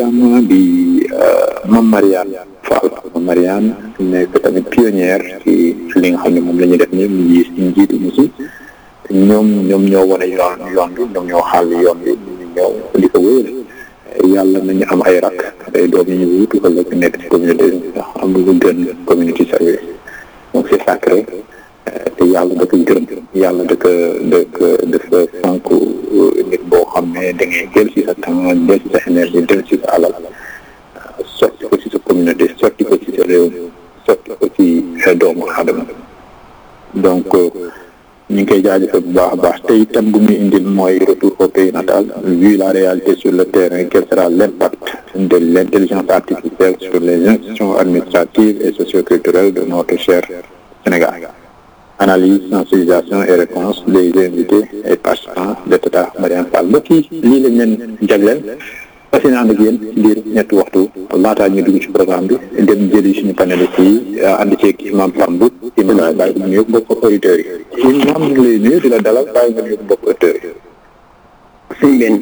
également di Mame Mariane Fall Mame Mariane nekk tamit pionnière ci li nga xam ne moom la ñuy def nii mu ngi si njiitu musi ñoom ñoom ñoo wane yoon yoon bi ñoom ñoo xàll yoon bi ñu ñëw di ko wéyal yàlla nañu am ay rak ay doom yi ñu wutu ëllëg nekk ci communauté ndax am lu gën community service donc c'est sacré te yàlla da ko gërëm yàlla da ko da ko dafa sànq nit boo xam ne da ngay jël si sa temps jël si sa énergie jël si sa alal sotti ko ci sa communauté sotti ko ci sa réew sotti ko ci doomu aadama donc ñu ngi koy jaajëfal bu baax a baax te itam bu muy indil mooy retour au pays natal vu la réalité sur le terrain quel sera l'impact de l'intelligence artificielle sur les institutions administratives et socioculturelles de notre cher Sénégal analyse sensibilisation et réponse des invités et participants de Tata Mariane Fall mbokk yi lii lañ leen jagleel fas yéene ànd ak yéen ci biir ñetti waxtu laataa ñu dugg ci programme bi dem jëli suñu panélistes yi ànd ceeg imam Samb imam bàyyi nga nuyu mbokk auditeurs yi imam ñu ngi lay nuyu di la dalal bàyyi nga nuyu mbokk auditeurs yi sëñ benn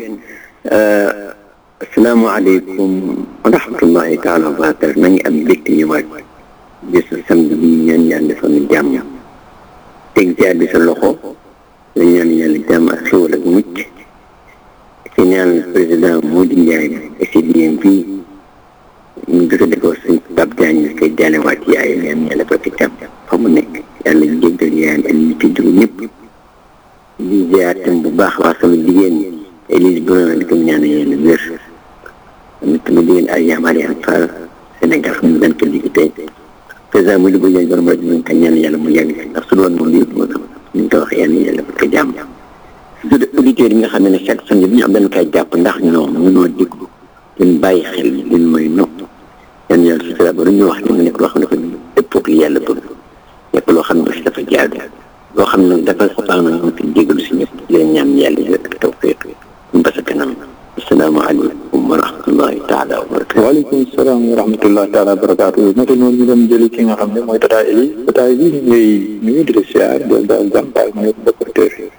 asalaamaaleykum wa rahmatullahi taala wa barakatu na ngi am mbégte ñëwaat bisu samedi bi ñaan yàlla defal ñu jàmm teg jaar bi sa loxo la ñaan yàlla jàmm ak xéwal ak mucc ci ñaan président Mody Ndiaye SDM fii ñu jot a defoo suñ Pape Diagne ñu koy jaalewaat yaay ñaan yàlla ko fi tam fa mu nekk yàlla jéggal yaayam ak ñi ci jóg ñëpp di ziar tam bu baax waa sama jigéen ñi Élise Bruno di ko ñaan yàlla wér tamit sama jigéen ay yaamaari ak Fall Sénégal xam ne dañ ko liggéey tey président Mody bu Ndiaye borom rajo ñu ko ñaan yàlla mu yàgg fi ndax su doon moom yëpp moo tax ñu ko wax yàlla yàlla ko jàmm surtout auditeurs yi nga xam ne chaque samedi bi ñu am dañ koy jàpp ndax ñoom mënoo déglu leen bàyyi xel leen mooy nopp yan yàlla su dara ba ñu wax ne mu nekk loo xam ne dafa dëppoo ak yàlla bëgg nekk loo xam ne aussi dafa jaadu loo xam ne dafa xabaar na ñu fi jégalu si ñëpp di leen ñaan yàlla yooyu ak tawfiq ba sa kanam asalaamaaleykum wa rahmatullahi taala wa barakatu waaleykum salaam wa rahmatullahi taala wa barakatu naka noonu ñu dem jëli ki nga xam ne mooy Tata Eli Tata Eli ñu ngi nuyu di la siyaar di la daal jàmm bàyyi nga nuyu mbokk auditeurs yi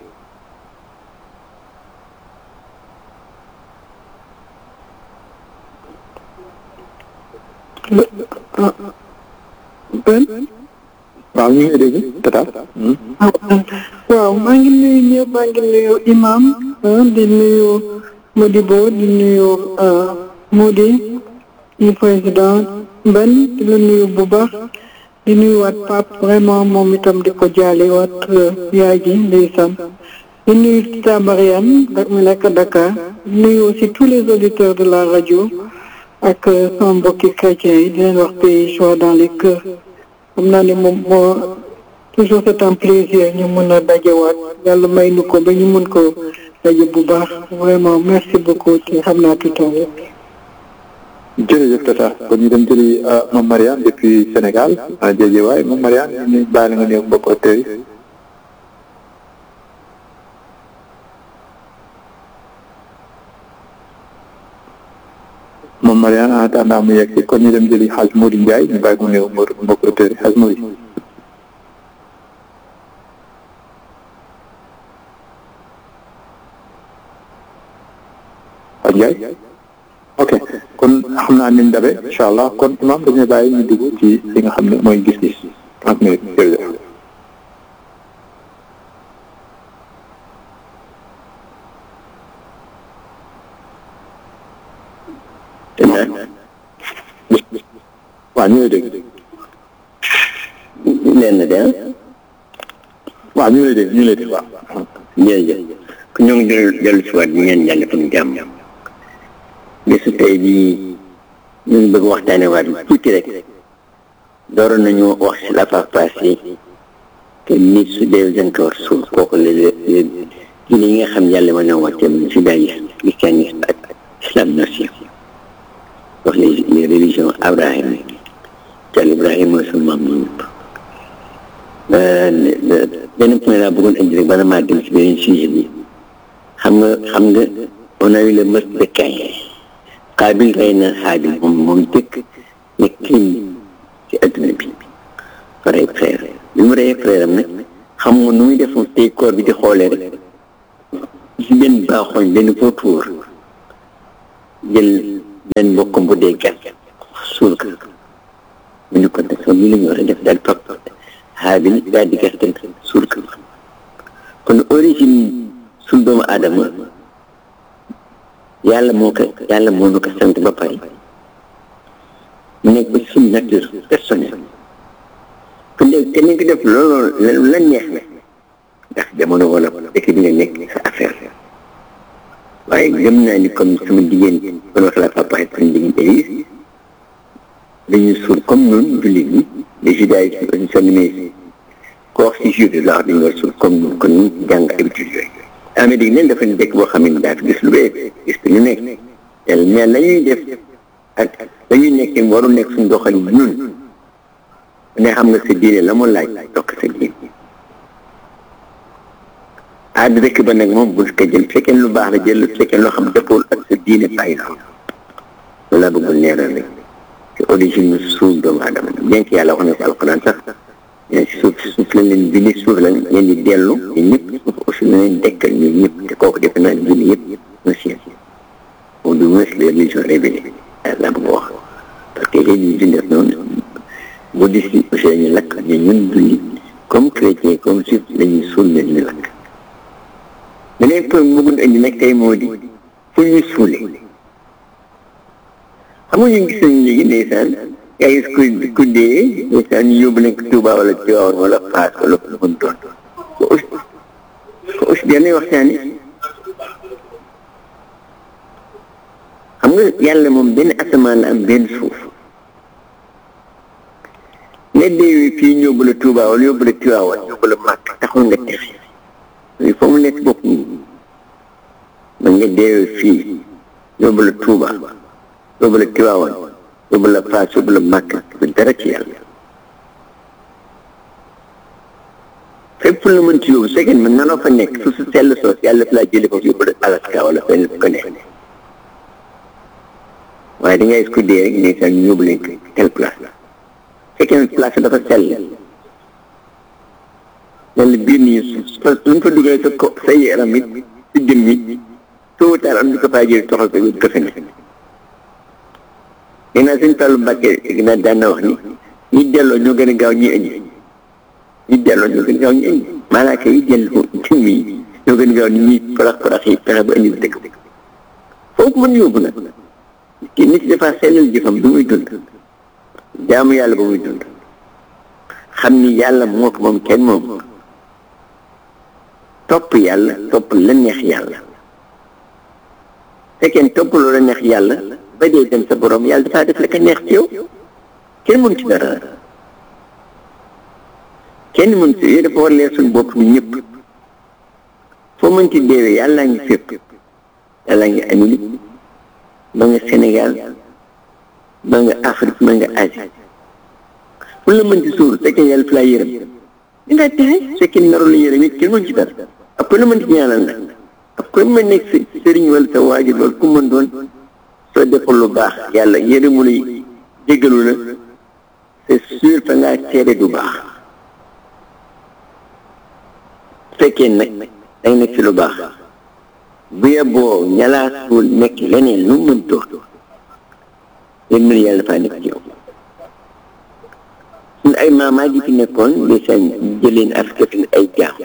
ben waaw ñu ngi dégg tata waaw maa ngi nuyu ñëpp maa ngi nuyu imam di nuyu Modibo di nuyu Mody di président Ben di la nuyu bu baax di nuyu waat Pape vraiment moom itam di ko jaale waat yaay ji ndeysaan di nuyu Tata Mariane mu nekk Dakar di nuyu aussi tous les auditeurs de la radio ak sama mbokki chrétiens yi di leen wax pays joie dans les cœurs xam naa ne moom moo toujours c'est un plaisir ñu mën a dajewaat yàlla may nu ko ba ñu mën ko daje bu baax vraiment merci beaucoup ci xam naa tout temps jërëjëf tata kon ñu dem jëli Mame Mariane depuis Sénégal jëjë waay Mame Mariane ñu bàyyi la nga nuyu mbokk auditeurs yi Mame Mariane en attendant mu yegg si kon ñu dem jëli Hadj Mody Ndiaye ñu bàyyi ko nuyu mbokk auditeurs yi Hadj Mody Hadj Ndiaye ok kon xam naa niñ dabe incha allah kon imam dañuy bàyyi ñu dugg ci li nga xam ne mooy gis-gis trente minutes jërëjëf waaw ñu ngi lay dégg leen na de waaw ñu ngi lay dégg ñu ngi lay dégg waaw jërëjëf ku ñoo ngi jël dellu si waat di ñaan yàlla fa ñu jàmm bisu tey bii ñu ngi bëgg waxtaane waat tuuti rek dooroon nañu wax si la fois passée que nit su dee dañ ko war suul kooku la diine yi nga xam yàlla mën na wàcce judaïsme christianisme ak islam nation wax les les religions abrahamiques cal ibrahima mooy sunu maam ñu ñëpp benn point laa bëggoon indi rek bala maa dem si beneen sujet bi xam nga xam nga on a eu le meurtre de Caïn Qaabil rey na Haabil moom moom dëkk ne crime ci adduna bi fa rey frère bi mu reyee frère am nag xam nga nu muy def tey koor bi di xoolee rek si benn baaxooñ benn vautour jël benn mbokkam bu dee gas suul ko mu ne ko nag soo lii la ñu war a def daal topp Haabil daal di gas tamit suul ko kon origine suul doomu aadama yàlla moo ko yàlla moo nu ko sant ba pare nekk suñu nature personnelle ku nekk te ni ko def loolu la neex na ndax jamono wala dëkk bi nga nekk sa affaire waaye gëm naa ni comme sama jigéen kon wax la papa ak sama jigéen Élise dañuy suul comme noonu jullit ñi les judaïsme aussi soo nimee ko wax si jude la wax dañu war suul comme noonu kon ñu jàng habitude yooyu Amérique neen dafa ne dëkk boo xam ne daa fi gis lu bee gis lu nekk mais la ñuy def ak dañuy nekk waru nekk suñu doxalin ñun ne xam nga sa diine la mu laaj dokk sa diine aada dëkk ba nag moom bul ko jël fekkee lu baax la jël fekkee loo xam dëppool ak sa diine bàyyi la loolu laa bëggul leeral rek te origine suuf doomu aadama bien que yàlla wax na si alquran sax mais suuf suuf lañ leen bindi suuf lañ leen di dellu ñun ñëpp suuf aussi la leen dekkal ñun ñëpp te kooku defe naa diine yëpp monsieur moom du moins les religions révélées laa bëgg wax parce que religion def noonu bouddhiste yi aussi dañuy lakk mais ñun julli comme chrétien comme juif dañuy suul leen ñu lakk beneen point bëggoon indi nag tey moo di fu ñu suule xam nga ñu gis nañu léegi ndeysaan yaa gis ku ku dee ndeysaan ñu yóbbu nañ ko Touba wala Tivaouane wala Fass wala lu mu doon ko aussi ko aussi dañuy waxtaane xam nga yàlla moom benn asamaan la am benn suuf nga deewee fii ñu yóbbu la Touba wala yóbbu la Tivaouane yóbbu la Màkk taxul nga texe il faut mu nekk bopp ñi man nga deewee fii yóbbu la Touba yóbbu la Tivaouane yóbbu la Fass yóbbu la Màkk du dara ci yàlla fépp la mën ci yóbbu su fekkee man nanoo fa nekk su su sell soos yàlla fi laa jëlee foofu yóbbu la Alaska wala fenn fu ko nekk waaye da ngay ko dee rek ne sax ñu yóbbu leen tel place la fekkee place dafa sell yàlla biir nii su lu fa dugalee sa ko sa yaram it si jëm yi tôt ou tard am di ko faa jël toxal ko yóbbu ko feneen nee naa suñ Fallu Mbàkke naa daan na wax ni ñi delloo ñoo gën a gaaw ñi indi ñi delloo ñoo gën a gaaw ñi indi malaaka yi delloo jëmm yi ñoo gën a gaaw ni ñuy parax parax yi fexe ba indi bi dëkk foofu mën yóbbu nag ki nit dafa sellal jëfam du muy dund jaamu yàlla ba muy dund xam ni yàlla moo ko moom kenn moom topp yàlla topp la neex yàlla fekkee topp loo la neex yàlla ba dee dem sa borom yàlla dafaa def la ka neex ci yow kenn mën ci dara kenn mën ci yow dafa war leer suñu bopp bi ñëpp foo mën ci deewee yàllaa ngi fépp yàllaa ngi Amérique ba nga Sénégal ba nga Afrique ba nga Asie fu la mën ci suur fekkee yàlla fi laa yërëm di nga texe fekkee naru la yërëm it kenn mën ci dara ak ku la mën ci ñaanal nag ak ku mën nekk sëriñ wala sa waajur wala ku mën doon soo deful lu baax yàlla yërëmu la jégalu la c'est sûr fa ngaa teere du baax fekkee nag danga nekk ci lu baax bu yeboo ñalaa suul nekk leneen lu mën doon yéen mën yàlla dafaa nekk ci yow suñu ay maamaa ji fi nekkoon di seen jëleen Afrique ay jaam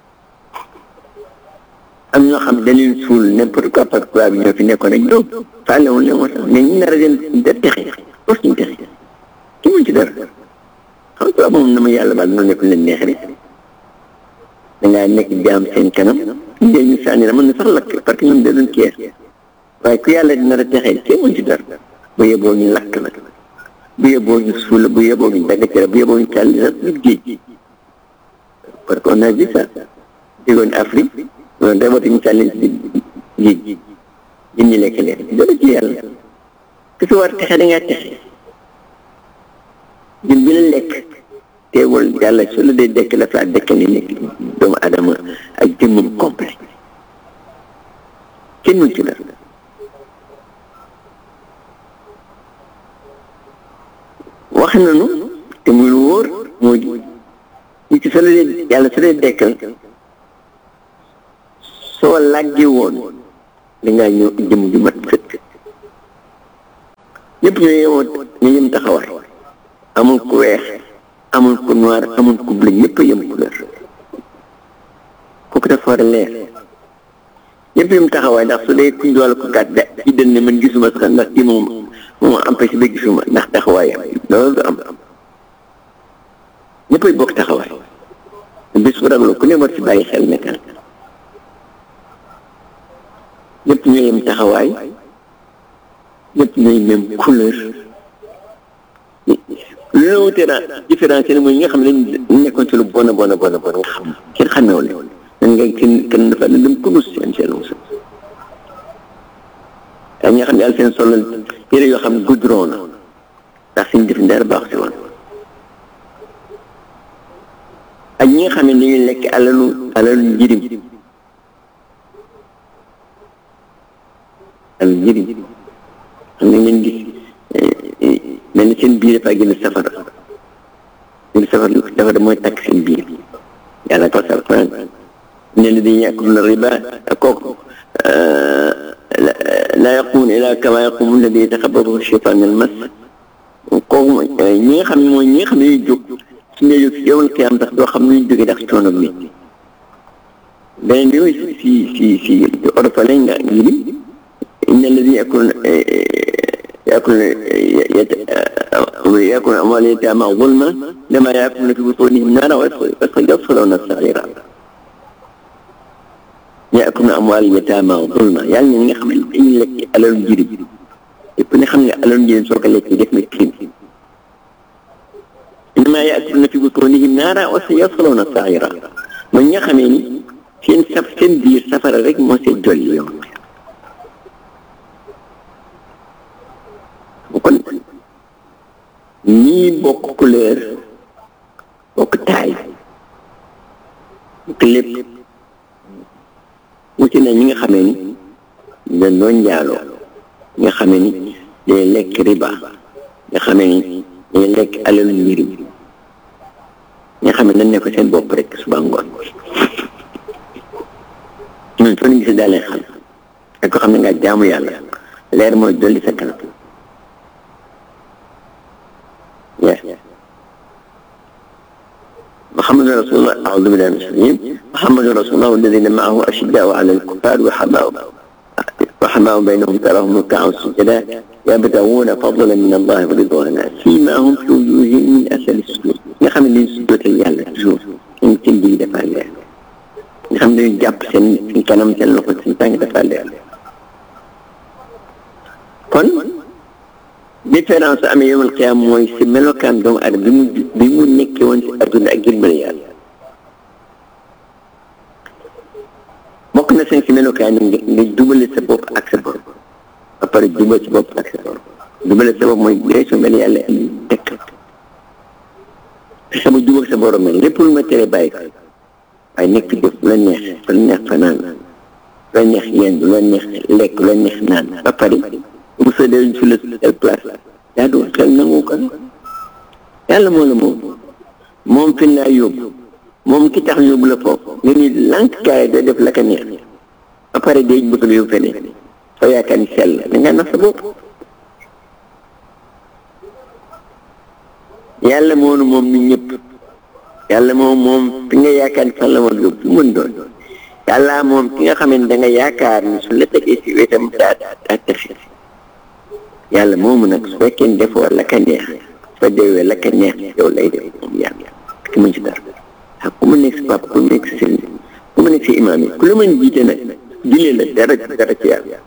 am ñoo xam dañ leen suul n'importe quoi parce que tubaab bi ñoo fi nekkoon rek ñoom faale woon leen moo tax mais ñu nar a dem da texe foofu suñu texe ki mun ci dara xam nga moom na ma yàlla baal noonu nekk leen neex rek dangaa nekk jaam seen kanam ñu ñu sànni la mën na sax lakk parce que ñoom da doon keer waaye ku yàlla dina la texee kenn mun ci dara bu yeboo ñu lakk la bu yeboo ñu suul bu yeboo ñu dagg ci la bu yeboo ñu tàlli sax ñu géej parce que on a vu ça déggoon Afrique loolu day woote ñu tàlli si géej gi ñun ñu lekk leen dara ci yàlla ku si war texe da ngaa texe ñun bi la lekk teewul yàlla su la dee dekk la fa dekk ni nekk doomu adama ak jëmmam complet kenn mun ci dara wax nañu te muy lu wóor moo di nit ki su la dee yàlla su dee dekkal soo làggee woon dangaa ñëw jëm ju mat sëkk ñëpp ñoo yemoo ñu yem taxawaay amul ku weex amul ku noir amul ku bleu ñëpp a yem couleur kooku dafa war a leer ñëpp yem taxawaay ndax su dee kuñ doole ko gàtt da ci dën ne man gisuma sax ndax kii moom moom empêché ba gisuma ndax taxawaayam loolu du am ñëppay bokk taxawaay bis bu ragloo ku ne war ci bàyyi xel nekkal ñëpp ñoo yem taxawaay ñëpp ñooy même couleur lu la wutee naa différence yi mooy ñi nga xam ne dañ nekkoon ci lu bon a bon a bon a bon nga xam kenn xameewu leen dañ ngay kenn kenn dafa ne dem kurus seen seen musa ak ñi nga xam ne yàlla seen solo yére yoo xam ne goudron la ndax suñu def dara baax si woon ak ñi nga xam ne dañuy lekk alalu alalu njirim alalu njirim xam ne ngeen gis mel ni seen biir dafa gën a safara gën safara safara mooy takk seen biir yàlla ko sal Quran ne la dañuy yakuluna riba kooku la yaqumun ila kama yaqumu alladi yataxabaru cheytaan al mas kooku mooy ñi nga xam ne mooy ñi nga xam ne ñuy jóg su ñuy jóg si yowal qiyaam tax doo xam ne ñu jógee ndax coono bi beneen bi mooy si si si orphelin nga ngi inna alladi yakuluna يأكل يأكل أموال اليتامى ظلما لما يأكلون في بطونهم نارا ويصلون الصغيرا يأكل أموال اليتامى ظلما يعني ñi nga xam ne dañuy lekk alalu jirim yëpp ne xam ne alalu jirim soo ko lekkee def na crime إنما يأكلون في بطونهم نارا وسيصلون سعيرا mooy ñi nga xamee ni seen saf seen biir safara rek moo see jolli yoon kon ñii bokk couleur bokk taay bokk lépp wuti na ñi nga xamee ni dañ doon njaaloo ñi nga xamee ni day lekk riba nga xamee ni day lekk alalu njirim ñi nga xam ne dañ ne ko seen bopp rek suba ngoon ñun soo ñu gisee daal leen xam ak ko xam ne nga jaamu yàlla leer mooy dolli sa kanam محمد رسول الله أعوذ بالله من الشيطان محمد رسول الله الذين معه أشداء على الكفار وحماء وحماء بينهم تراهم ركعا سجدا يبتغون فضلا من الله ورضوانا فيما هم في وجوههم من أثر السجود نخم اللي سجود يالا toujours ñu seen digg dafa leer nga xam ne dañu jàpp seen seen kanam seen loxo seen tànk dafa leer kon différence su amee yomal xiyaam mooy si melokaan doomu adama bi mu bi mu nekkee woon si adduna ak jëmbale yàlla bokk na seen si melokaan yi nga nga jubale sa bopp ak sa borom ba pare jubal sa bopp ak sa borom jubale sa bopp mooy dee su mel yàlla tekk sama jubal sa borom mel lépp lu ma tere bàyyi ko waaye nekk jëf lu la neex lu la neex fanaan lu la neex yenn lu la neex lekk lu la neex naan ba pare bu sa dee su la telle place yaa doon xel nangu ko yàlla moo la moom moom fi laa yóbbu moom ki tax yóbbu la foofu nga ni lànk kaay da def la ka neex ba pare day bëgg la yóbbu feneen soo yaakaar ni sell da nga nax sa bopp yàlla moonu moom ñu ñëpp yàlla moom moom fi nga yaakaar ni fan la woon yóbbu fu mën doon yàlla moom ki nga xam ne da nga yaakaar ni su la tegee si wetam daa daa texe yàlla moomu nag su fekkee ne defoo la ka neex soo deewee la ka neex yow lay def moom yàlla ki mën ci dara ak ku mu nekk si papa ku mu nekk si sëriñ ku mu nekk si imaam yi ku la mën jiite nag julee la dara dara ci yàlla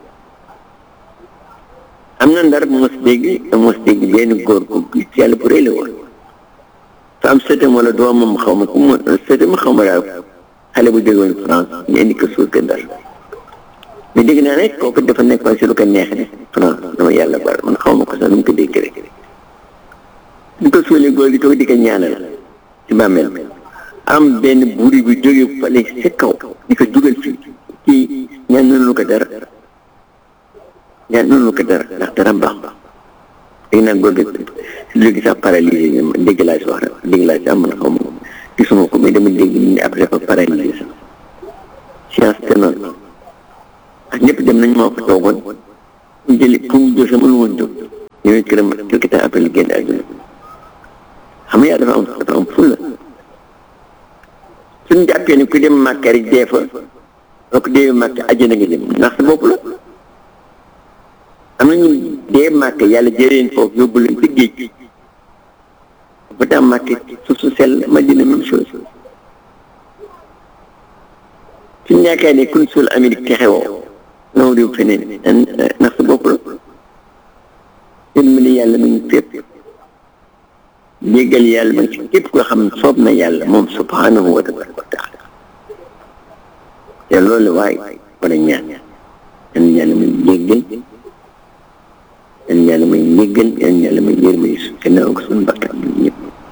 am na ndar mos dégg mos dégg benn góor gu ci yàlla bu rëy la woon fa am sëtam wala doomam xaw ma ku mu sëtam xaw ma daal xale bu jóge woon France ñu indi ko suul ko ndar mais dégg naa ne kooku dafa nekkoon si lu ko neex ne France dama yàlla bar man xaw ma ko sax nu mu ko dégg rek ñu ko suulee góor gi toog di ko ñaanal ci bàmmeel am benn buri bu jóge fale si kaw di ko dugal fii kii ñaan nanu ko dara ñaan nanu ko dara ndax dara baax dégg naa góor gi léegi sax paralysé dégg laa si wax rek dégg laa si am man xaw ma gisuma ko mais dama dégg ni après dafa paralysé sax science te noonu ak ñëpp dem nañ moo fa toogoon mu jëli pour mu jël sama lu woon jóg ñëwee këram quelque temps après li génn àdduna xam nga yàlla dafa am dafa am fulla suñ jàppee ne ku dem màkka rek dee fa donc dee màkka àjjana nga jëm ndax sa bopp la am na ñu dee màkka yàlla jëreen foofu yóbbu leen ci géej gi ba tax màkka suuf su sell Madina même chose suñ yaakaar ne kun suul Amérique texewoo naw réew feneen ndax sa bopp la yërmande yàlla mu ngi fépp jéggal yàlla ma ci képp koo xam soob na yàlla moom subhanahu wa tabaraka wa taala te loolu waay war a ñaan yan yàlla may jéggal yan yàlla may jéggal yan yàlla may yërmande su gannaaw ko suñu bakkan ñun ñëpp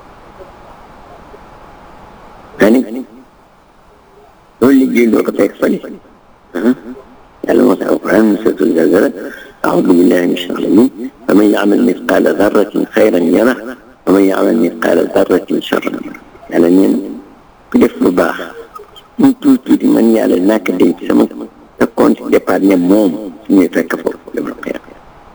ani loolu liggéey doo ko fekk fële yàlla moo tax alquran suratul zalzala أعوذ بالله من الشيطان الرجيم فمن يعمل مثقال ذرة خيرا يره ومن يعمل مثقال ذرة شرا يره yàlla neen ku def lu baax mu tuuti tuuti man yàlla naa ko denc sama sa compte départ ne moom su ñuy fekk foofu dama la xeex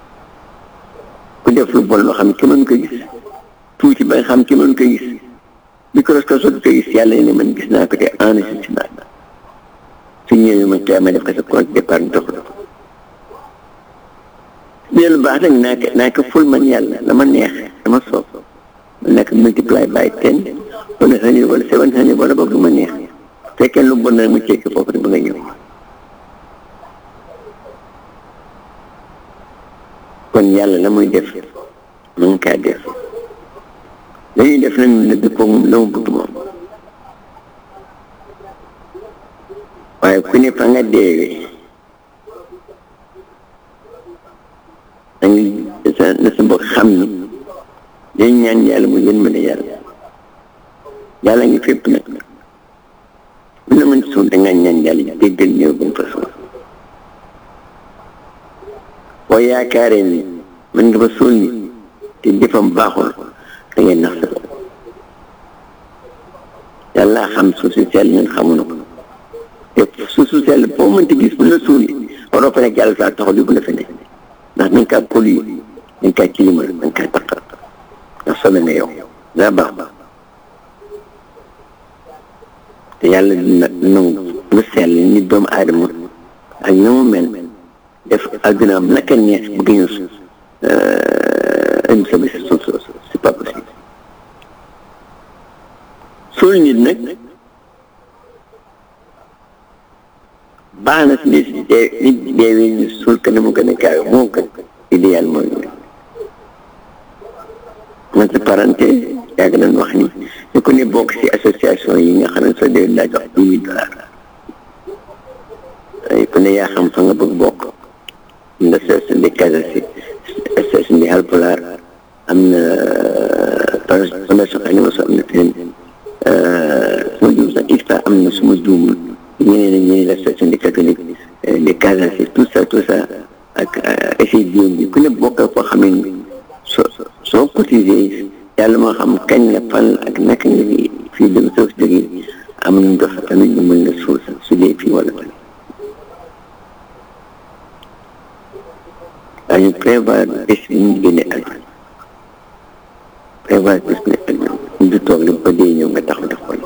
ku def lu bon loo xam ne ki mën ko gis tuuti ba nga xam ki mën ko gis microscope ko gis yàlla ne man gis naa ko te enregistré naa su ñëwee ma tey ma def ko sa compte départ ñu dox ko lii lu baax nag naa ko naa ko ful man yàlla dama neex dama soob ma nekk multiply by ten wala hundred wala seven hundred wala boog lu ma neex fekkee lu bon nag mu cekki foofu ba nga ñëw kon yàlla la muy def mu ngi kaa def la ñuy def nag ne dëppoo moom la mu bëgg moom waaye ku ne fa nga deewee da nga sa na sa bokk xam ni dañ ñaan yàlla mu yën mën a yàlla yàlla ngi fépp nag bu la mën suul da ngaa ñaan yàlla déggal ñëw ba mu fa suul boo yaakaaree ni mën nga fa suul ni te jëfam baaxul da ngay nax sa bopp yàlla xam suuf si sell ñun xamuñu ko te suuf si sell boo mënti gis bu la suul waroo fa nekk yàlla saa taxaw di bu la fa nekk ndax dañ kaa pollué dañ kaa tilimal dañ kaa taqal ndax sobe nga yow daa baax baax te yàlla dina nangu lu sell ni doomu aadama ak na mu mel def addunaam naka neex bëgg ñu indi sobe si suuf soosu c'est pas possible suul nit nag baax na si nit dee nit deewee ñu suul ka na mu gën a gaaw moo gën idéal mooy man sa parenté yàgg nañ wax ni ñu ko ne bokk si association yi nga xam ne soo dee laa jox dix mille dollars ay ku ne yaa xam fa nga bëgg bokk am na association de Casamance association de Halpulaar am na fondation Animation am na feneen suma juum sax ISPA am na suma juumul ñeneen ak ñeneen l'association des catholiques de Casamance tout ça tout ça ak essai bio bi ku ne bokkal foo xam ne soo soo cotisé yàlla moo xam kañ la fan ak naka nga fi fii dem soo fi jógee am nañ dox tamit ñu mën la suul sax su dee fii wala wala daañu prévoir bés bi ñu génne àdduna prévoir bés bi ne àdduna ñu du toog rek ba dee ñëw nga taxaw def ko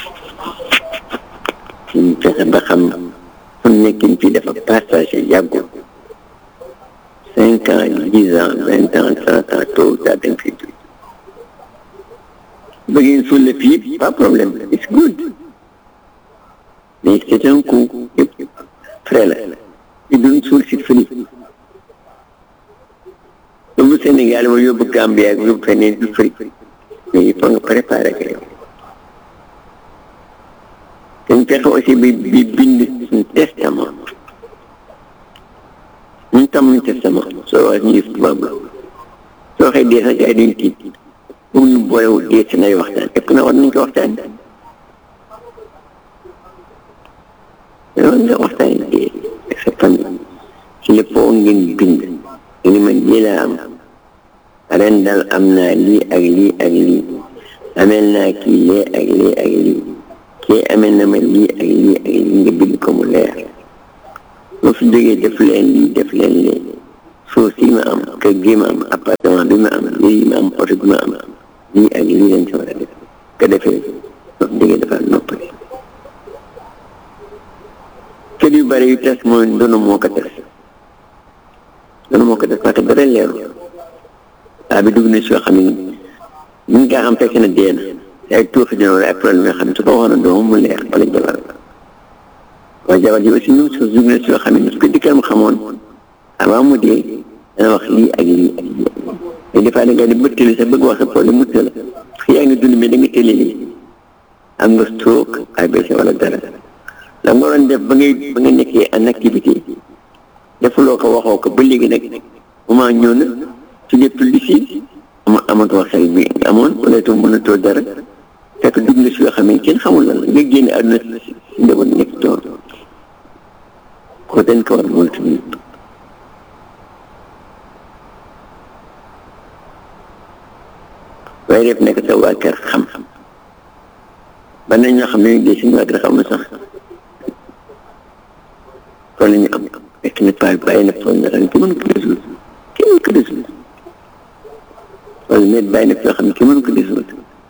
ñu fexe ba xam fu nekkin fii dafa passagé yàggul cinq ans dix ans vingt ans trente ans tôt ou tard dañ fiy jóg bëggeen suul la fii pas problème it's good mais c'est un coup yëpp frais la i duñ suul si fële yóbbu Sénégal ma yóbbu Gambie ak yóbbu feneen du fëri mais il faut nga préparer ko yow dañ fexe aussi bi bi bind suñu testament ñun tamuñu testament soo wax ñu gis tubaab la soo waxee dee sax gars yi duñ tiit pour ñu boolewul dee si nay waxtaan ëpp na war nañ ko waxtaan war nga waxtaan dee ak sa famille si lépp foo ngeen bind ni man lii laa am ren daal am naa lii ak lii ak lii amel naa kii lee ak lii ak lii kii amel na ma lii ak lii ak lii nga bind ko mu leer boo fi jógee def leen lii def leen lee suuf si ma am kër gi ma am appartement bi ma am lii ma am oto bi ma am lii ak lii lañ ci war a def ko defee wax dëgg dafa noppali kër yu bari yu tas mooy ndono moo ko tas ndono moo ko tas parce que dara leeru waa bi dugg na si yoo xam ne ñu ngi kaa xam fekk na dee na ay tuuxi dina wala ay problème yoo xam ne su ko waxoon doomam mu leer wala jabar waaye jabar ji aussi ñun suuf dugg na si yoo xam ne su ko dikkal mu xamoon avant mu dee dana wax lii ak lii ak lii mais des fois da nga di bëttali sax bëgg wax sa problème mu tëla yaa ngi dund mais da nga tëli lii am nga stroke ABC wala dara la nga waroon def ba ngay ba nga nekkee en activité defuloo ko waxoo ko ba léegi nag moment ñëw na su dee tulli si ama amatoo xel bi nga amoon wala itam mënatoo dara fekk dugg nga si yoo xam ne kenn xamul lan la nga génne àdduna si njaboot nekk tool ko dañ ko war moytu nit waaye def nekk sa waa kër xam ba nañ ñoo xam ne ñu dee suñu waa kër xam na sax kon la ñu am fekk na paa bàyyi na tool na ren ki mën ko résoudre kenn mën ko résoudre wala net bàyyi na fi yoo xam ne kenn mën ko résoudre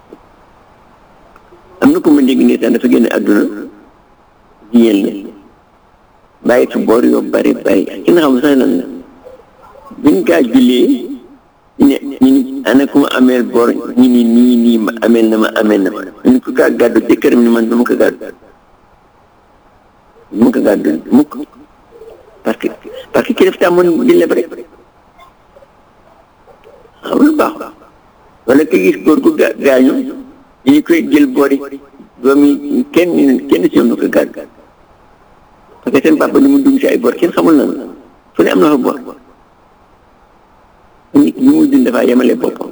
am na ko ma dégg nii sax dafa génne àdduna jigéen la bàyyi fi boor yoo bari bari kenn xam sax lan la biñ kaa jullee ñu ne ñu ni ana ku ma ameel boor ñu ni nii nii ma ameel na ma ameel na ma ñu ko kaa gàddu jëkkëram ni man du ma ko gàddu du ma ko gàddu mukk parce que parce que ki def tàmmoon di leb rek xam lu baax wala ka gis góor gu ga gaañu ñu koy jël boori doom yi kenn kenn si ñoom du ko gàddu parce que seen papa ni mu dugg si ay bor kenn xamul na fu ne am na fa bor nit ñi muy dund dafaa yemale boppam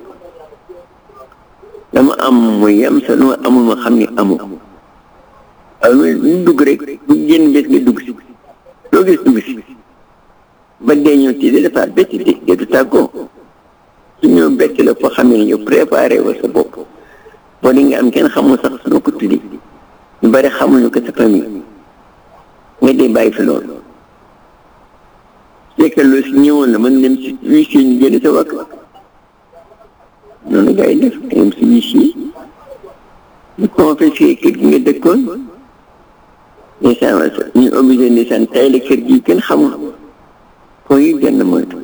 dama am mu yem sa lu ma amul ma xam ni amu waaye lu dugg rek bu génn bés nga dugg si loo gis dugg si ba dee ñëw ci dafa bett de de du tàggoo su ñëw bett la foo xam ne yow préparé wa sa bopp boo di nga am kenn xamul sax noo ko tuddi ñu bari xamuñu ko sa famille nga dee bàyyi fi loolu fekk loolu si ñëwoon la mën dem si huissier ñu génne sa wàkk noonu gars yi def nga dem si huissier ñu confisqué kër gi nga dëkkoon ndeysaan ñu obligé ndeysaan tay la kër gi kenn xamul foo yi gën moytu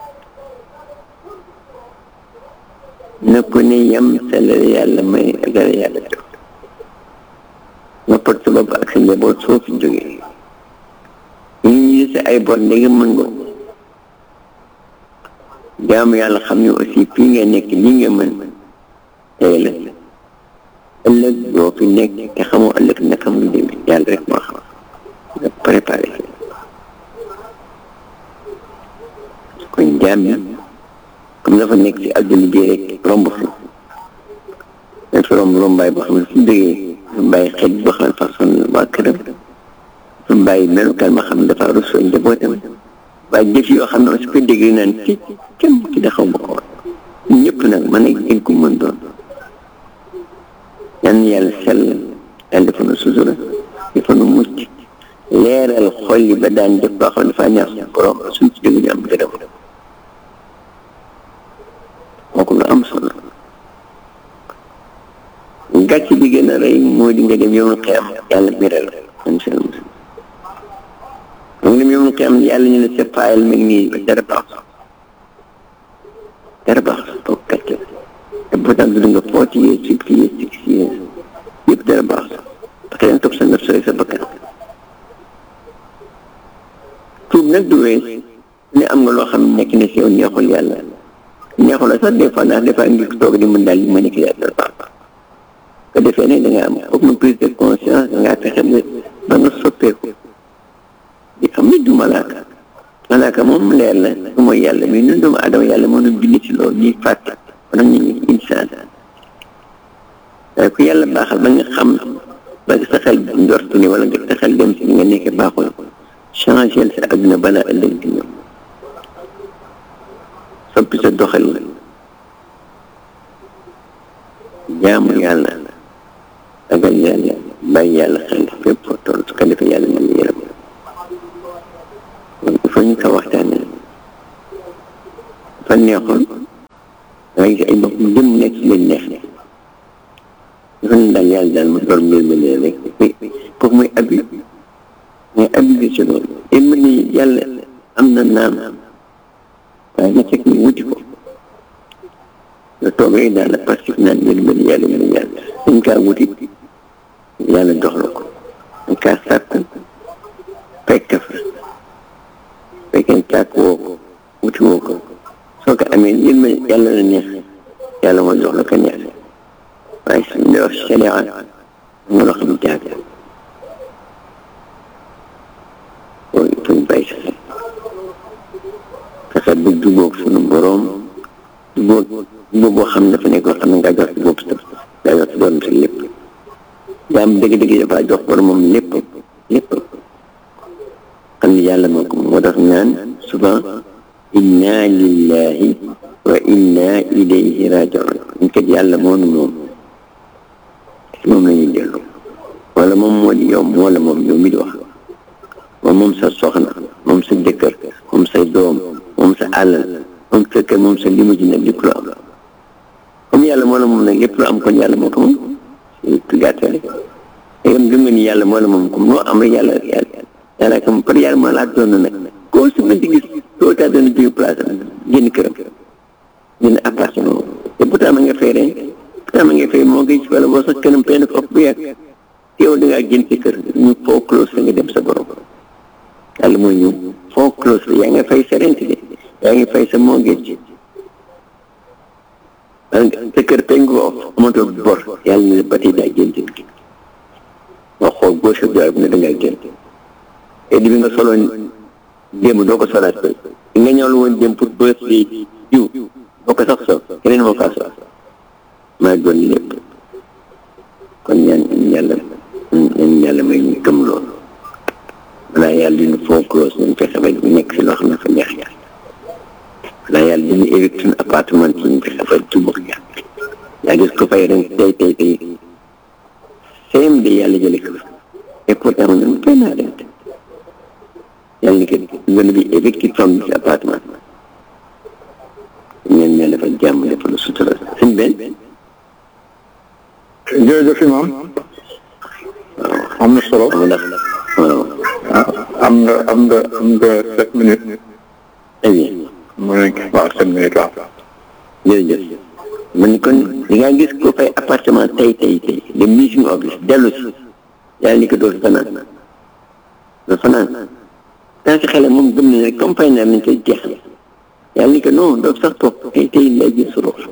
na ko ne yem sa la yàlla may ak la yàlla def nga pot sa bopp ak sa njaboot soo fi jógee ñu ñi sa ay bor ndege mën nga jaamu yàlla xam ne aussi fii nga nekk lii nga mën tey la ëllëg doo fi nekk te xamoo ëllëg naka mu demee yàlla rek moo xam nga préparé kon jaam yi comme dafa nekk si àdduna bi rek romb fi dañ fi romb rombaay boo xam ne su jógee su bàyyi xel boo xam ne façon waa këram su bàyyi melukaan ma xam ne dafa rusoo njabootam waaye jëf yoo xam ne su ko dégg naan ci kenn ki da xaw ma ko woon ñëpp nag mën a gën ko mën doon yan yàlla sell yàlla dafa nu sutura dafa nu mucc leeral xol yi ba daan def boo xam ne dafa ñaax suñu borom suñ ci dégg ñu am gërëm kooku lu am solo gàcc bi gën a rëy moo di nga dem yow na xiyam yàlla biral incha allah moom dem yow na xiyam yàlla ñu ne sa fayal mi ngi nii dara baax dara baax toog gàcce te pourtant dund nga forty years fifty years sixty years yëpp dara baax parce que dañ topp sa ndef sooy sa bakkan tuub nag du wees ne am nga loo xam ne nekk na si yow neexul yàlla neexul la sax des fois ndax des fois ngi toog di mën daal li ma nekk yàlla baax ko defee ne da nga am foog na prise de conscience da ngaa fexe ba ba nga soppeeku di xam ne du malaaka malaaka moom leer la su mooy yàlla mais ñun doomu adama yàlla moo ñu bind ci loolu ñuy fàtte wala ñu ngi insaan waaye ku yàlla baaxal ba nga xam ba sa xel njort ni wala nga sa xel dem si li nga nekk baaxul changé sa adduna balaa ëllëg di ñëw soppi sa doxal jaamu yàlla ragal yàlla bàyyi yàlla xel fépp foo toll su ko defee yàlla mën na yërëm kon il faut ñu ko waxtaanee fa neexoon dangay gis ay bopp jëm nekk si leen neex dafa ne daal yàlla daal ma door mbir ma leen rek foofu mooy abi mooy abi bi si loolu yéen ni yàlla am na naam waaye na fekk ñu wuti ko nga toog rek daal la parce que naan mbir mën yàlla mën yàlla dañ kaa wuti yàlla jox la ko dañ kaa sàkku fekk fa fekkee sàkk woo ko wuti woo ko soo ko amee yéen ma yàlla la neex yàlla moo jox la ko neex waaye su ñu wax sharia nga loo xam jaag loolu il faut ñu bàyyi sa xel fexe ba jubóog sunu boroom jubóog jubóog boo xam ne dafa nekk loo xam ne nga jox si bopp sa nga jox si borom sa lépp jaam dëgg-dëgg dafa jox boromam lépp lépp xam ne yàlla moo ko moo tax naan souvent inna lillahi wa inna ilayhi rajiun ñu kat yàlla moo nu moom moom la ñuy dellu wala moom moo di yow wala moom yow mi di wax moom moom sa soxna moom sa jëkkër moom say doom moom sa àllal moom sa kër moom sa limu ji nag lépp lu am comme yàlla moo la moom nag lépp lu am kon yàlla moo ko moom tu gàttale yam gëm nga ni yàlla moo la moom comme loo am rek yàlla yàlla yàlla comme par yàlla moo laa doon nag koo su mënti gis soo taa doon jóge place am génn këram génn appartement te pourtant ma nga fay ren pourtant ma nga fay moo ngi ci wala boo sax këram penn ko ëpp bu yàgg yow da ngaa génn sa kër ñu foo close la nga dem sa borom yàlla mooy ñëw foo close la yaa nga fay sa rent de yaa ngi fay sa mortgage sa kër penn ko amatoo bor yàlla ne ba tey daa génn nga xool gauche ak droite ne da ngaa génn te di bi nga soloon démb doo ko solaat ba nga ñëwal woon démb pour birthday diw doo ko sax sol keneen moo kaa sol maa doon lépp kon ñaan yàlla ñaan yàlla may ñu gëm loolu balaa yàlla dina foo close nañ fexe ba nekk si loo xam ne fa neex yàlla balaa yàlla dina évite suñu appartement ci ñu fexe ba jubóog yàlla yaa gis ko fay ren tey tey tey same de yàlla jële ko et pourtant ñun fay naa leen yàlla ni que gën bi évicted from this appartement ñeen ñaan dafa jàmm dafa lu sutura suñ benn jërëjëf imam am na solo xam ndax waaw am nga am nga am nga sept minutes très bien mu nekk waaw sept minutes waaw jërëjëf man kon di nga gis ko fay appartement tey tey tey le mission office dellu si yàlla ni ko doo fi fanaan doo fanaan tant que xale moom gëm na rek comme fay naa nañ koy jeex yàlla ni ko non doo sax toog tey tey lay jël sa rox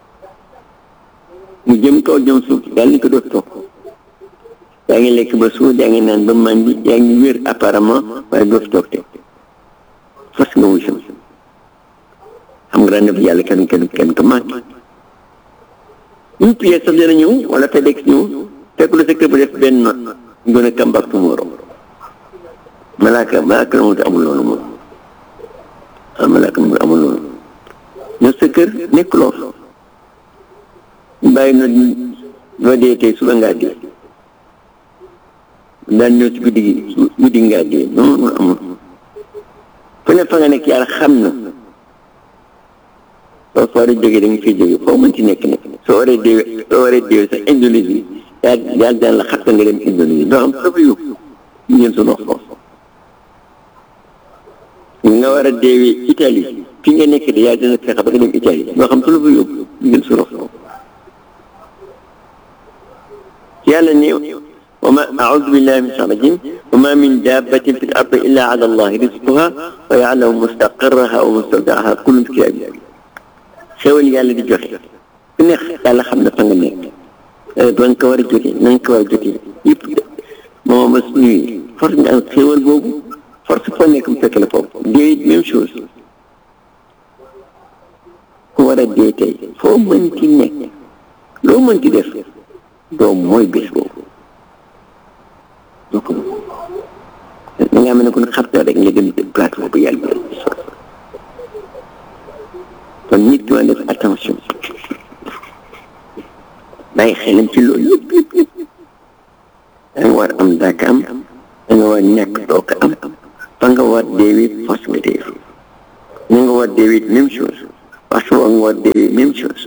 mu jëm kaw jëm suuf yàlla ni ko doo toog yaa ngi lekk ba suur yaa ngi naan ba màndi yaa ngi wér apparemment waaye doo fi toog te fas nga wuy sam xam nga daan def yàlla kenn kenn kenn ko manqué une pièce sax dina ñëw wala FedEx ñëw fekk lu sa kër ba def benn not ñu gën a come back tomorrow malaaka malaaka la moom te amul loolu moom ah malaaka moom amul loolu ñëw sa kër nekk loo bàyyi na loo dee tey suba ngaa dee daan ñëw ci guddi gi guddi ngaa dee non non amul fu ne fa nga nekk yàlla xam na soo fa war a jógee da nga fiy jógee foo mën ci nekk nekk soo waree déewee soo waree déewee sax Indonésie yàlla yàlla daan la xat nga dem Indonésie doo am dafa yóbbu ñu ngeen su nox foofu nga war a déewee Italie fi nga nekk de yàlla dina fexe ba nga dem Italie doo xam su la fa yóbbu ñu ngeen su nox foofu yàlla ne wa ma a'uudu billahi min shaytaani rajiim wa ma min dabbatin fi l-ardi illa ala allahi rizquha wa ya'lamu mustaqarraha wa mustawda'aha kullun fi kitaabin xéwal yàlla di joxe ku neex yàlla xam na fa nga nekk ba nga ko war a jotee na nga ko war a jotee yëpp moo ma nuyu force nga am xéwal boobu force foo nekk mu fekk la foofu dee même chose ku war a dee tey foo mën ci nekk loo mën ci def doom mooy bés boobu donc da ngaa mel ne kon xarta rek nga dem plateau bu yàlla bi kon nit ki war def attention bàyyi xelam ci loolu yëpp yëpp yëpp da nga war am daaka am da nga war ñàkk doo ko am fa nga war deewee force nga dee fi na nga war deewee même chose waxtu woo ngoor dee même chose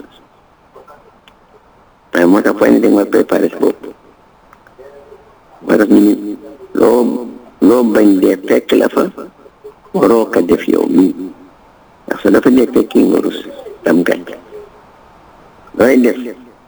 waaye moo tax fay ne da nga war préparer sa bopp moo tax ñu ni loo loo bañ dee fekk la fa waroo ko def yow mii ndax su dafa dee fekki nga rus tam gàcc looy def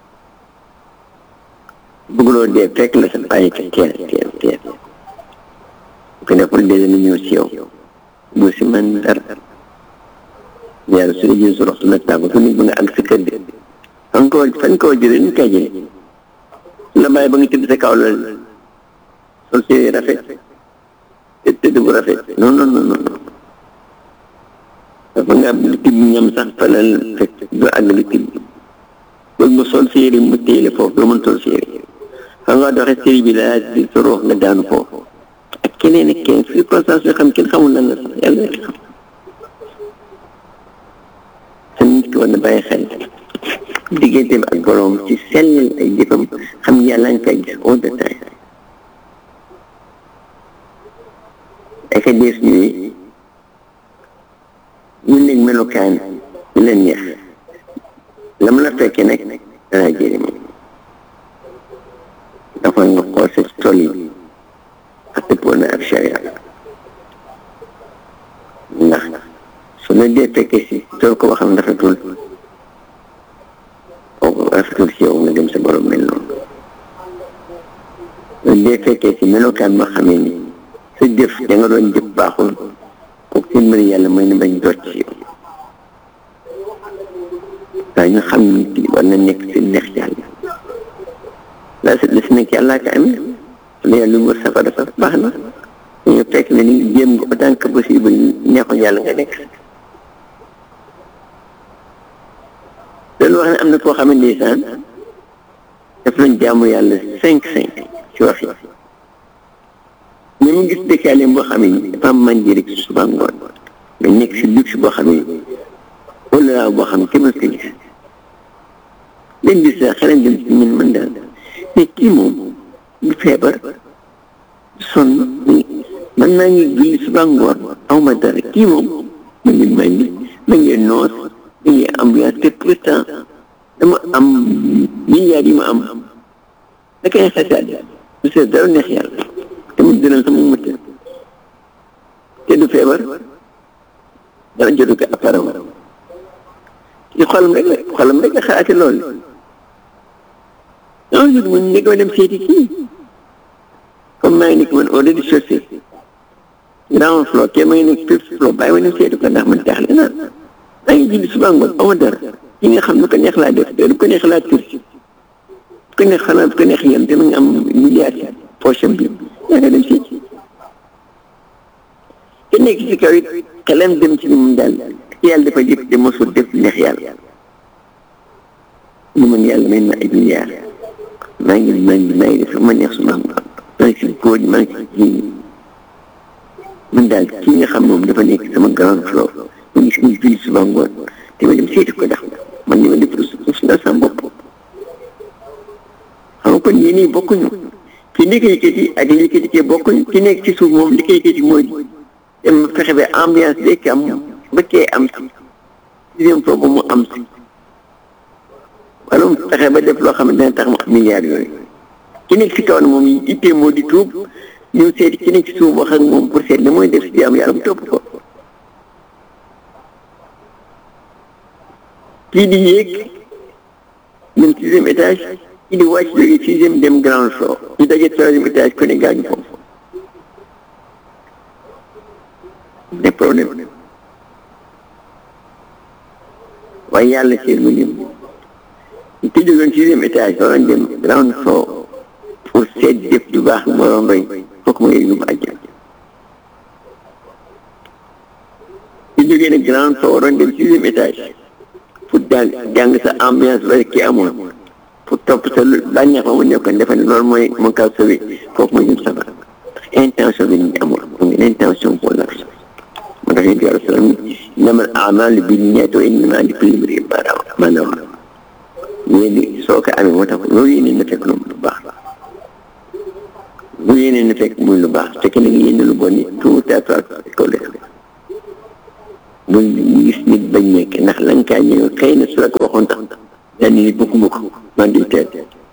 bëgguloo dee fekk la sa bàyyi ko teel teel teel ko deful dee dana ñëw si yow bu si man dara yàlla su dee jël su roxtu nag tàggu su nit ba nga àgg sa kër de fan koo fan koo jëlee ni koy jëlee la bàyyi ba nga tëdd sa kaw la sol si rafet te tëdd bu rafet non non non non dafa nga tibb ñam sax fa la fekk du àggali tibb bëgg mu sol si yére mu téele foofu doo mën sol si yére xam nga doxee série bi laa di sa roox nga daanu foofu ak keneen ak keneen circonstance yoo xam kenn xamul lan la sax yàlla rek xam te nit ki war na bàyyi xel digganteem ak borom ci sellal ay jëfam xam yàlla nga koy gis all the time ay ka dees ñuy ñu nekk melokaan ñu leen neex la mu la fekkee nag danaa jëriñ dafa nga xool sa tool yi ak dëppoo na ak sharia ndax su la dee fekkee si tool ko waxam rafetul rafetul si yow nga dem sa borom mel noonu su dee fekkee si melokaan moo xamee ni sa jëf da nga doon jëf baaxul kooku seen mbiri yàlla mooy ne bañ jot ci yow waaye ñu xam nit ki war na nekk si neex yàlla la si la si nekk yàllaa ko amee su la yàlla lu wër safara sax baax na ñu fekk ne ni jéem nga autant que possible neexoon yàlla nga nekk loolu wax ne am na koo xam ne ndeysaan daf lañ jaamu yàlla cinq cinq ci wax yi mais mu gis dëkkaaleem boo xam ne dafa am mànji rek suba ngoon nga nekk si luxe boo xam ne wala boo xam ne kenn ko gis leen gis sax xelam dem si ñun mën daal mais kii moom du feebar sonn man maa ngi julli suba ngoon aw ma dara kii moom ma ngi may ni ma ngi noos ma ngi ambiance te pourtant dama am milliards yi ma am da koy xasaat du seet dara neex yàlla te mu dënal sama mëtt te du feebar dara jotu ko apparemment ci xolam rek la xolam rek la xalaati loolu un jour mu nekk ma dem seeti kii comme maa ngi nekk man au rez-de-chaussée ground floor te maa ngi nekk fifth floor bàyyi ma dem seeti ko ndax man jaaxle naa maa ngi julli suba ngoon aw dara yi nga xam lu ko neex laa def te lu ko neex laa tur ko neex xanaa ko neex yem te ma nga am milliards poche bi yaa nga dem seeti te nekk ci kaw it xelam dem ci ni mu daal yàlla dafa jëf te mosul def neex yàlla ñu mën yàlla may ma ay milliards maa ngi maa ngi maa ngi def ma neex su ma am maa ngi si góor maa ngi si jigéen man daal kii nga xam moom dafa nekk sama grand floor mu ngi si muy julli suba ngoon te ma dem seeti ko ndax man ni ma def rus naa sama bopp xam nga kon yéen ñii bokkuñu ki nekk yëkkati ak li yëkkati kee bokkuñu ki nekk ci suuf moom li koy yëkkati mooy dem fexe ba ambiance bi am ba kee am si sixième fois ba mu am si wala mu fexe ba def loo xam ne dina tax mu am milliards yooyu ki nekk si kaw ne moom ittee moo di tuub ñëw seeti ki nekk si suuf wax ak moom pour seet ne mooy def si jàmm yàlla mu topp ko kii di yéeg dem sixième étage kii di wàcc jóge sixième dem ground floor ñu daje troisième étage ku ne gaañu foofu des problèmes waaye yàlla seen mu lim te jógoon sixième étage waroon dem ground floor pour seet def du baax moroom roy fokk mu yëg lu mu àjjal te jógee ne ground floor waroon dem sixième étage pour daal jàng sa ambiance ba ki amoon pour topp sa bànneex ba mu nekkoon defe ne loolu mooy moo kaw sauvé foofu mooy jëm safara intention bi ñu amoon mu ngi intention pour l'argent moo tax yéen yàlla salaam innamal a'maalu binniyaati wa innamaa likulli imri'in maa nawaa yéen di soo ko amee moo tax loolu yéene na fekk lu baax lu yéene na fekk muy lu baax fekk na nga yéene lu bon ni tout à fait ko def bu gis nit bañ nekk ndax lañ caa ñëw xëy na su la ko waxoon tax daal ni bëgguma ko man di teel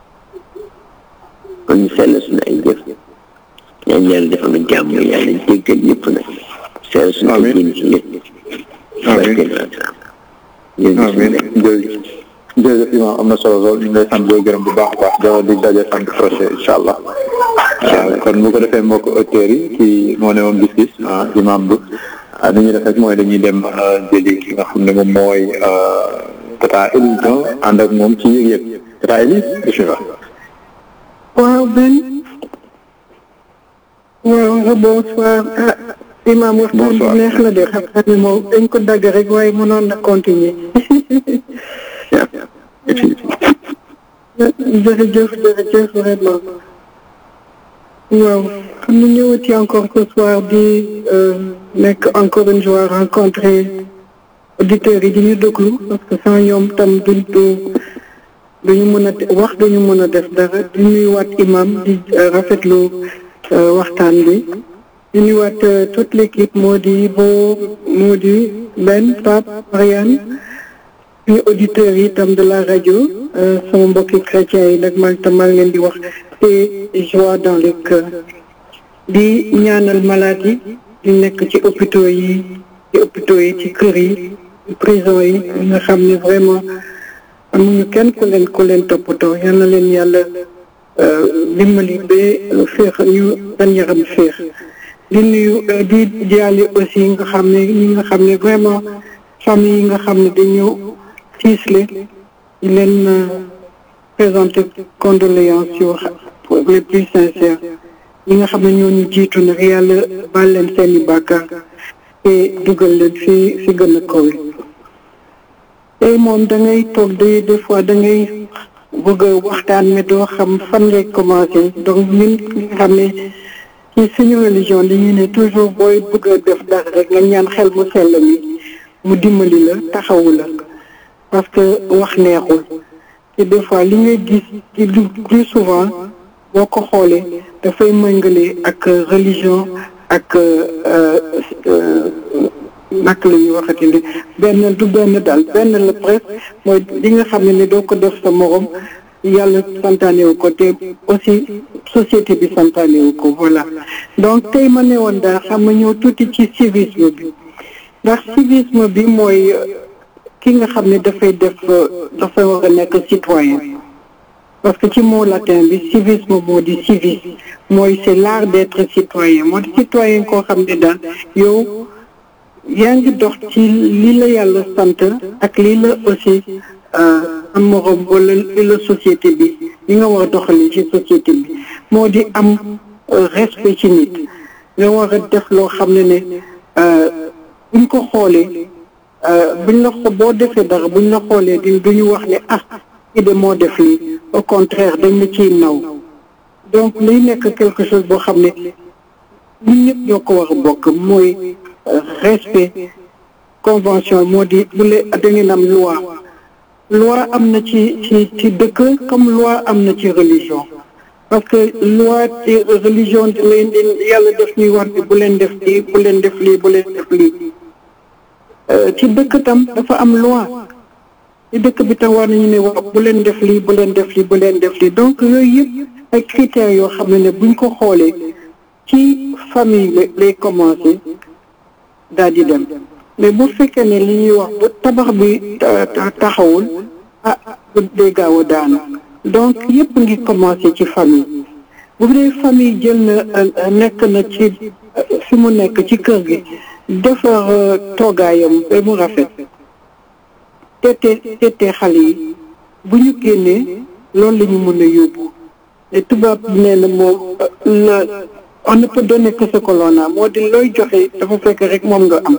kon ñu sell suñu ay jëf ñaan yàlla defal na jàmm yàlla jéggal ñëpp nag sell suñu ay jëm ci lépp amiin amiin jërëjëf jërëjëf imam am na solo lool ñu ngi lay sant booy gërëm bu baax a baax da di daje sant projet incha allah kon bu ko defee mbokk auditeurs yi kii moo ne woon gis-gis imam bi ni ñuy def rek mooy dañuy dem jëli ki nga xam ne moom mooy tata Elise ànd ak moom ci yëg-yëg tata Elise bismillah waaw Ben waaw bonsoir ah imam waxtaan bi neex la de xam ne moom dañ ko dagg rek waaye mënoon na continuer jërëjëf jërëjëf vraiment waaw xam na ñëwati encore ce soir di nekk encore une fois rencontrer auditeurs yi di ñu déglu parce que sans ñoom tam duñ du duñu mën a wax duñu mën a def dara di nuyuwaat imam di rafetlu waxtaan bi di nuyuwaat toute l'équipe moo di Bo moo di Ben Pape Marianne suñu auditeurs yi itam de la rajo sama mbokki chrétiens yi nag man tam maa ngi leen di wax te joie dans le cœur di ñaanal malade yi di nekk ci hôpitaux yi ci hôpitaux yi ci kër yi ci prison yi nga xam ne vraiment amuñu kenn ku leen ku leen toppatoo yal na leen yàlla dimbali ba féex ñu seen yaram féex di nuyu di jaale aussi nga xam ne ñi nga xam ne vraiment famille yi nga xam ne dañu tiisle di leen présenter condoléances yu les plus sincères ñi nga xam ne ñoo ñu jiitu nag yàlla baal leen seeni bàkkaar te dugal leen fi fi gën a kawe tey moom da ngay toog de des fois da ngay bëgg a waxtaan mais doo xam fan ngay commencé donc ñun ñi nga xam ne ci suñu religion dañuy ne toujours booy bëgg a def dara rek nga ñaan xel mu sell mi mu dimbali la taxawu la parce que wax neexul te des fois li ngay gis ci lu plus souvent boo ko xoolee dafay mëngale ak religion ak nak la ñuy waxati ne benn du benn daal benn la presque mooy li nga xam ne ne doo ko def sa morom yàlla santaane wu ko te aussi société bi santaane wu ko voilà donc tey ma ne woon daal xam nga ñëw tuuti ci civisme bi ndax civisme bi mooy ki nga xam ne dafay def dafay war a nekk citoyen parce que ci mot latin bi civisme moo di civis mooy c'est l'art d'être citoyen moo di citoyen koo xam ne daal yow yaa ngi dox ci lii la yàlla sant ak lii la aussi am morom wala li la société bi li nga war a doxalee ci société bi moo di am respect ci nit nga war a def loo xam ne ne buñ ko xoolee buñ la ko boo defee dara buñ la xoolee di duñu wax ne ah kii de moo def lii au contraire dañ la ciy naw donc liy nekk quelque chose boo xam ne ñun ñëpp ñoo ko war a bokk mooy respect convention moo di bu le da ngeen am loi loi am na ci ci ci dëkk comme loi am na ci religion parce que loi ci religion di leen di yàlla def ñuy wax ne bu leen def lii bu leen def lii bu leen def lii ci dëkk tam dafa am loi ci dëkk bi tam war nañu ne wax bu leen def lii bu leen def lii bu leen def lii donc yooyu yëpp ay critères yoo xam ne ne buñ ko xoolee ci famille lay commencé daal di dem mais bu fekkee ne li ñuy wax bu tabax bi taxawul ah bu dee gaaw a daanu donc yëpp ngi commencé ci famille bu dee famille jël na nekk na ci fi mu nekk ci kër gi defar toogaayam ba mu rafet tete tete xale yi bu ñu génnee loolu la ñu mën a yóbbu te tubaab nee na moom la on ne peut donner que ce que l'on a moo di looy joxe dafa fekk rek moom nga am